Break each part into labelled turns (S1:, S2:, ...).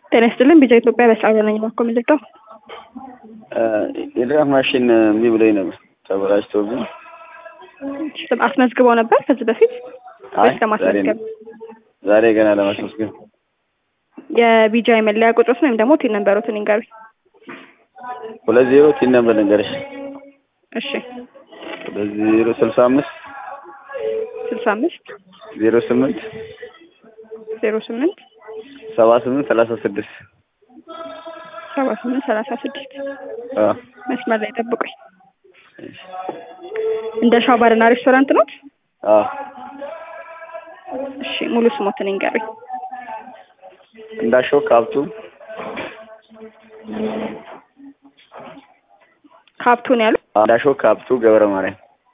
S1: ጤና ይስጥልን ቢጃ ኢትዮጵያ በሰዓት ነኝ ባኮ ምልክተው
S2: የድራፍ ማሽን እምቢ ብሎኝ ነበር ተበላሽቶብኝ።
S1: አስመዝግበው ነበር ከዚህ በፊት
S2: አይ
S1: ወይስ ለማስመዝገብ?
S2: ዛሬ ገና ለማስመዝገብ
S1: የቢጃ የመለያ ቁጥሮትን ወይም ደግሞ ቲን ነንበሮትን ይንገሩኝ።
S2: ሁለት ዜሮ ቲን ነበር ልንገርሽ
S1: እሺ
S2: ሁለት ዜሮ ስልሳ አምስት
S1: ስልሳ አምስት
S2: ዜሮ ስምንት
S1: ዜሮ ስምንት
S2: ሰባ ስምንት ሰላሳ ስድስት
S1: ሰባ ስምንት ሰላሳ ስድስት መስመር ላይ ጠብቁኝ። እንደ ሻው ባርና ሬስቶራንት ነው? እሺ ሙሉ ስሞትን ይንገሩኝ።
S2: እንዳሸው ካብቱ
S1: ካብቱን ያሉ
S2: እንዳሸው ካብቱ ገብረ ማርያም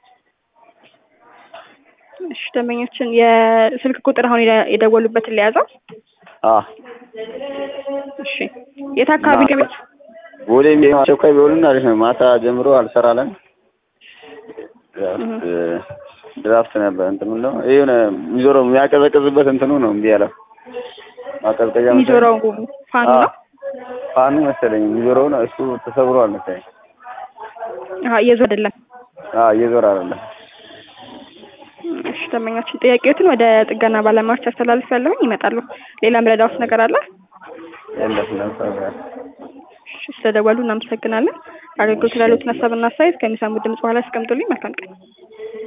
S1: እሺ ደንበኞችን የስልክ ቁጥር አሁን የደ- የደወሉበትን ሊያዘው።
S2: አ
S1: እሺ የት አካባቢ
S2: እና-
S1: ገቤት?
S2: ቦሌ የሚሆን አስቸኳይ ቢሆንም አሪፍ ነው። ማታ ጀምሮ አልሰራለን። ድራፍት ድራፍት ነበር እንትን ነው የሆነ የሚዞረው የሚያቀዘቅዝበት እንትኑ ነው እምቢ ያለው ማቀዝቀዣ መሰለኝ።
S1: የሚዞረው ፋኑ
S2: አዎ፣
S1: ነው?
S2: ፋኑ መሰለኝ የሚዞረው ነው እሱ ተሰብሯል መሰለኝ።
S1: አሀ እየዞረ አይደለም።
S2: አዎ እየዞረ አይደለም።
S1: እሺ ደንበኛችን ጥያቄዎትን ወደ ጥገና ባለሙያዎች አስተላልፍ ያለሁኝ ይመጣሉ። ሌላ ምረዳውስ ነገር አለ?
S2: የለም ለምሳሌ
S1: እሺ ስለደወሉ እናመሰግናለን። አገልግሎት ላሉትን ሀሳብና አስተያየት ከሚሰሙት ድምጽ በኋላ ያስቀምጡልኝ። መልካም ቀን።